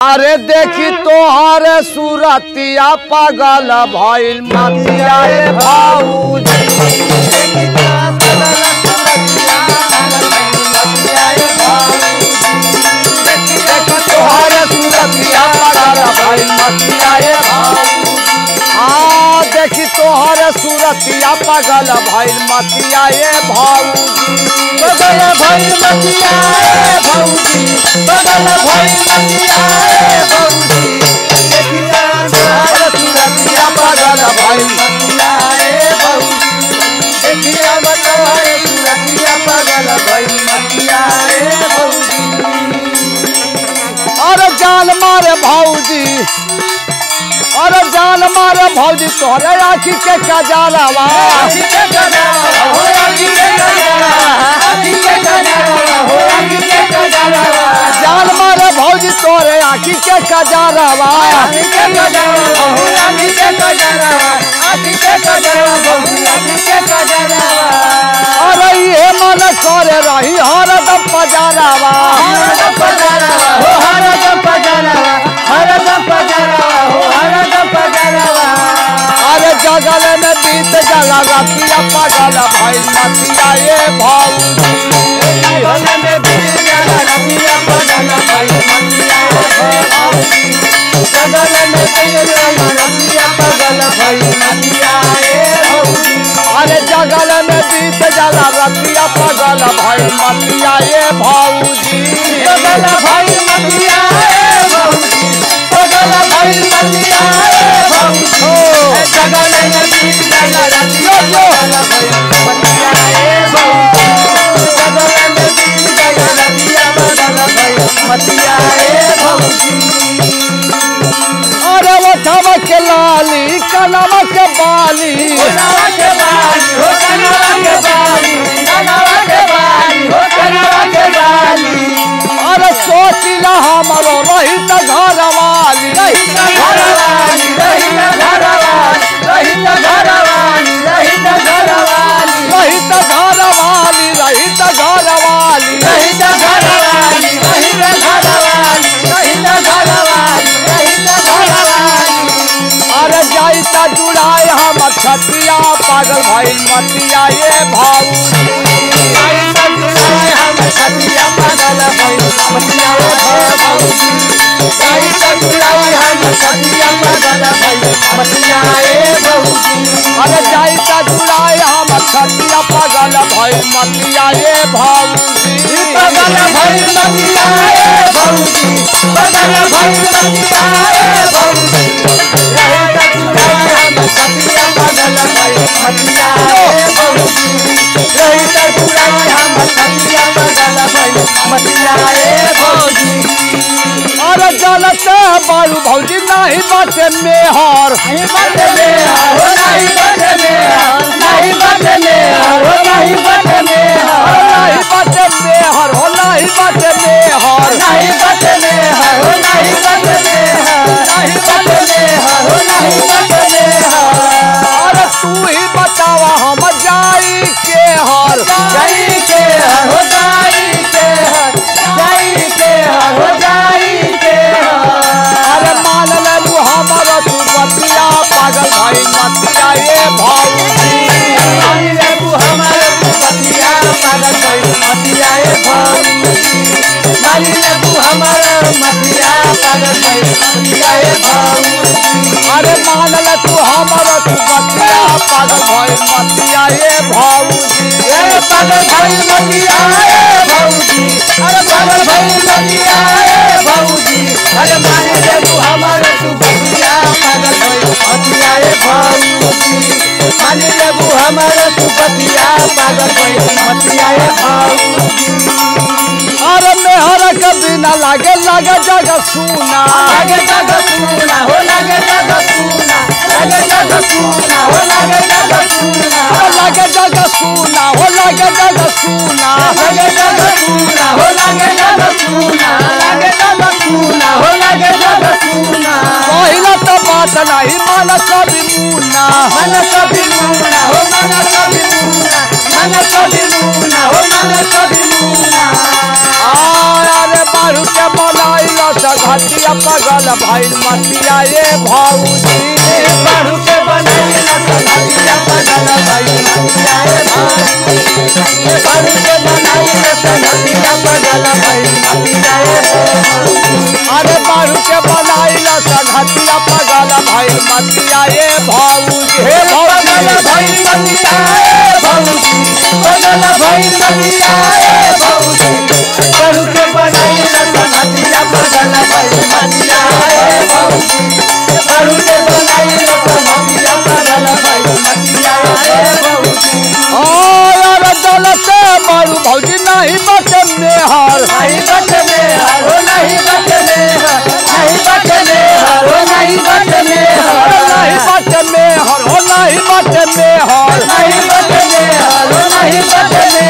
अरे देखी तोहर सूरतिया पागल भइल मतिया ए भाऊजी देखी तोहर सूरतिया पागल भइल मतिया ए भाऊजी हाँ देखी तोहर सूरतिया पागल भइल मतिया ए भाऊजी बगल भइल मतिया ए भौजी बगल भइल मतिया ए भौजी देखिया तोहर सूरतिया बगल भइल मतिया ए भौजी देखिया तोहर सूरतिया बगल भइल मतिया ए भौजी अरे जान मारे भौजी अरे जान मारे भौजी तोहरे आखी के कजालवा आखी के गजाला हो आखी के गजाला आखी के गजाला हो आखी के गजाला जान मारे भौजी तोहरे आखी के कजालवा आखी के गजाला हो आखी के गजाला आखी के गजाला भौजी आखी के गजाला अरे ये मन करे रही हरदम पजारवा हरदम पजारवा हो हरदम पजारवा हरदम पजारवा हो हरदम पजारवा अरे जगल में बीत जला रतिया पगल भइल मतिया ये भौजी भले में बीत जाला रतिया पगल भइल मतिया हे भौजी जगल में बीत जाला रतिया पगल भइल मतिया हे भौजी अरे जगल में बीत जला रतिया पगल भइल मतिया ये भौजी पगल भइल मतिया हे भौजी पगल भइल मतिया हे भौजी जगल में बीत जाला रतिया पगल भइल मतिया हे भौजी जगल में बीत जाला रतिया पगल भइल मतिया हे भौजी अरे ओठवा के लाली कलवा के बाली कनवा के बाली हो कनवा के बाली कनवा के बाली हो कनवा के बाली अरे सोचिला हमरो रही त घरवाली रही त घरवाली रही त घरवाली रही त घरवाली रही त घरवाली रही त घरवाली रही त घरवाली रही त घरवाली रही त घरवाली रही त घरवाली रही त घरवाली अरे जाई त जुड़ाई हम छतिया पागल भइल मतिया ये भाऊ आई सतुराय हम सतिया पागल भइल मतिया हे भौजी आई सतुराय हम सतिया पागल भइल मतिया हे भौजी अरे जाई त जुड़ाई हम छतिया पागल भइल मतिया ये भाऊजी पागल भइल मतिया हे भौजी पागल भइल मतिया हे भौजी रहे सतुराय हम सतिया पागल भइल मतिया हे भौजी रहे सतुराय हम सतिया पागल भइल मतिया हे भौजी अरे जलते बारू भौजी नहीं बाटे मेहर नहीं बटे में हो नहीं बटे में नहीं बटे में हो नहीं बटे में नहीं बाटे मेहर हो नहीं बाटे मेहर नहीं बटे में हो नहीं बटे में नहीं बटे में हो नहीं बटे में अरे तू ही बतावा हम जाई के हर जाई के हो जाई के जाई के हो जाई के अरे मान ले तू हमर तू बतिया पागल भाई मतिया ये भाऊजी मानी ले तू हमारे तू पतिया पागल कोई मतिया ए भाऊजी मानी ले तू हमारे मतिया पागल कोई मतिया ए भाऊजी अरे मान ले तू हमर तू बतिया पागल भाई मतिया ये भाऊजी ए पागल भाई मतिया ए भाऊजी अरे पागल भाई मतिया ए भाऊजी अरे मानी ले तू हमारे तू पतिया पागल कोई मतिया ए भाऊजी मानी ले तू हमारे तू पतिया पागल कोई मतिया ए भाऊजी अरे मेहर के बिना लागे लागे जगह सुना लागे जग सुना हो लागे जग सुना लागे जग सुना हो लागे जग सुना अरे लागे जगह सुना हो लागे जगह सुना लागे जग सुना हो लागे जग सुना लागे जग सुना हो लागे जग सुना पहिला तो बात नहीं माना कभी मुन्ना मन कभी मुना हो मन कभी मुना मन कभी मुना हो मन कभी मुना अरे बारू के बनाइला सघटिया पगल भाई मतिया ये भौजी बारू के बनाई ना संगतिया पगल भाई मतिया ए भाई बारू के बनाई ना संगतिया पगल भाई मतिया ए अरे बारू के बनाइला सघटिया पगल भाई मतिया ये भौजी हे पगल भौजी भाई मतिया ए भौजी पगल भाई मतिया ए भौजी बारू के बनाई ना संगतिया पगल भाई मतिया ए भौजी बारू के बनाई ना संगतिया पगल भाई मतिया ए भौजी अरे दलते बारू भौजी नहीं बचे मेहर नहीं बचने हरो नहीं बचने नहीं बचने हरो नहीं बचने अरे नहीं बचे मेहर हो नहीं बचे मेहर नहीं बचने हरो नहीं बचने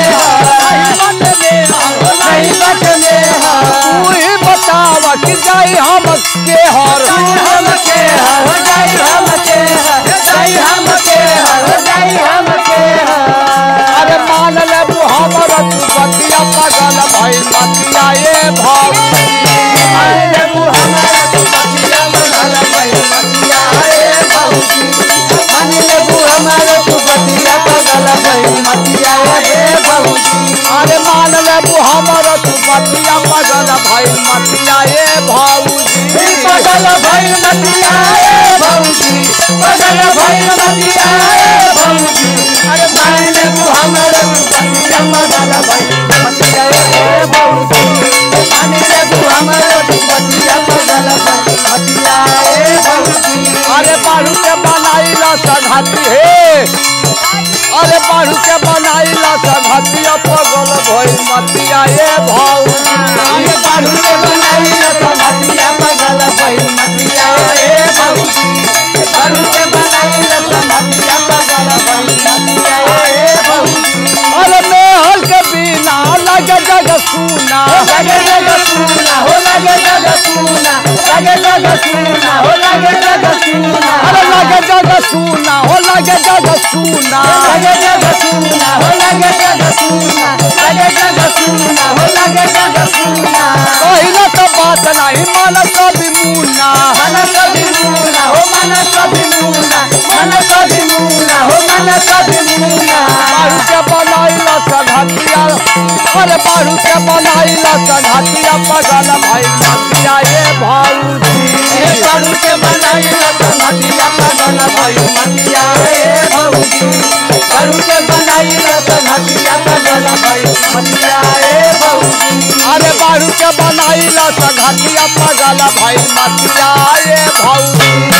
नहीं बचने तू ही बतावा कि जाई हम के हर हम के हरो जाई हम के जाई हम के हरो जाई हम के अरे मान ले तू हमर तू बतिया पगल भाई मतिया ये भाव आए वो हमारा तू बतिया मंगल भाई मतिया ए भौजी मन ले वो हमारा तू बतिया पगल भाई मतिया ए भौजी अरे मान ले तू हमर तू बतिया पगल भाई मतिया ये भाऊजी पगल भाई मतिया ए भौजी पगल भाई मतिया ए भौजी अरे भाई ने तू हमारा तू बतिया पगल भाई मतिया ए भौजी पानी ने तू हमारा तू बतिया पगल भाई मतिया ए भौजी अरे बारू के बनाइला सघाती हे अरे बारू के बनाइला सघातिया पगल भाई मतिया ये भाऊजी आगे बाढ़ू के बनाई न संगतिया पगल भाई मतिया ए भौजी बाढ़ू के बनाई न संगतिया पगल भाई मतिया ए भौजी अरे मेहल के बिना लगे जग सुना लगे जग सुना हो लगे जग सुना लगे जग सुना हो लगे जग सुना अरे लगे जग सुना हो लगे जग सुना लगे जग सुना हो लगे जग सुना लगे जग सुना हो लगे जग सुना पहले तो बात नहीं मान कभी मुन्ना मन कभी मुना हो मन कभी मुना मन कभी मुना हो मन कभी मुना बारू के बनाइला सघातिया अरे बारू के बनाइला सघातिया पगल भाई मतिया ये भाऊजी ए बारू के बनाई न संगतिया पगल भाई मतिया ए भौजी बारू के बनाई न संगतिया पगल भाई मतिया ए भौजी अरे बारू के बनाइला सघातिया पगल भाई मतिया ये भाऊजी